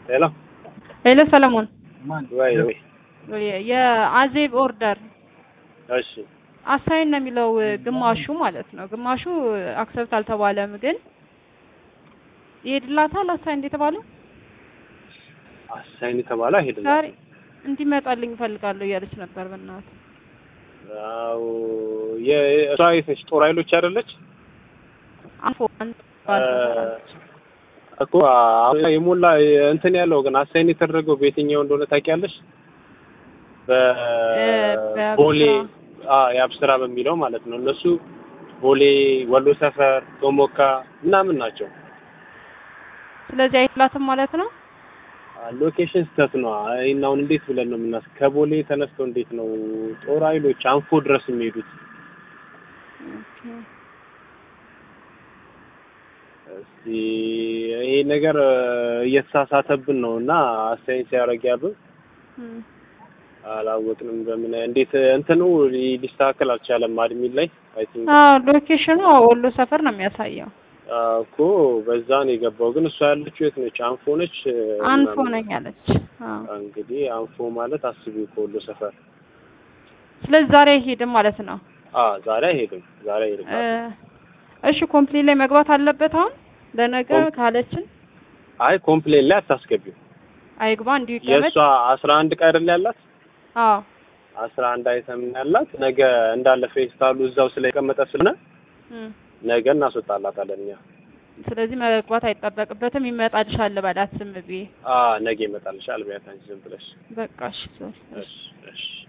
ሄሎ ሄሎ ሰለሞን ወይ ወይ የአዜብ ኦርደር እሺ አሳይን ነው የሚለው ግማሹ ማለት ነው። ግማሹ አክሰፕት አልተባለም፣ ግን ይሄድላታል። አሳይን እንደተባለው አሳይን የተባለ አይሄድም። ዛሬ እንዲመጣልኝ እፈልጋለሁ እያለች ነበር። በእናትህ አዎ የእሷ የት ነች? ጦር ኃይሎች አይደለች አንፎ አንድ እኮ አሁን የሞላ እንትን ያለው ግን አሳይን የተደረገው በየትኛው እንደሆነ ታውቂያለሽ? በቦሌ የአብስራ በሚለው ማለት ነው። እነሱ ቦሌ፣ ወሎ ሰፈር፣ ቶሞካ ምናምን ናቸው። ስለዚህ አይላትም ማለት ነው። ሎኬሽን ስህተት ነው። እና አሁን እንዴት ብለን ነው የምናስ ከቦሌ ተነስተው እንዴት ነው ጦር ኃይሎች አንፎ ድረስ የሚሄዱት? እስቲ ይሄ ነገር እየተሳሳተብን ነው እና አስተያየት ሲያደርግ ያሉ አላወቅንም። በምን እንዴት እንትኑ ሊስተካከል አልቻለም። አድሚን ላይ አይ ቲንክ አዎ ሎኬሽኑ ወሎ ሰፈር ነው የሚያሳየው እኮ በዛ ነው የገባው። ግን እሷ ያለችው የት ነች? አንፎ ነች። አንፎ ነኝ አለች። እንግዲህ አንፎ ማለት አስቢው ከወሎ ሰፈር። ስለዚህ ዛሬ አይሄድም ማለት ነው። አዎ ዛሬ አይሄድም። ዛሬ አይሄድም። እሺ ኮምፕሌን ላይ መግባት አለበት አሁን ለነገ ካለችን። አይ ኮምፕሌን ላይ አታስገቢው። አይግባ እንዲሁ ይቀመጥ። የእሷ አስራ አንድ ዕቃ አይደል ያላት? አዎ አስራ አንድ አይተም ያላት ነገ እንዳለ ፌስታሉ እዛው ስለቀመጠ ስለሆነ ነገ እናስወጣላታለን እኛ። ስለዚህ መግባት አይጠበቅበትም። ይመጣልሻል በላት ዝም ብዬ። አዎ ነገ ይመጣልሻል። ቢያንስ አንቺ ዝም ብለሽ በቃ እሺ እሺ እሺ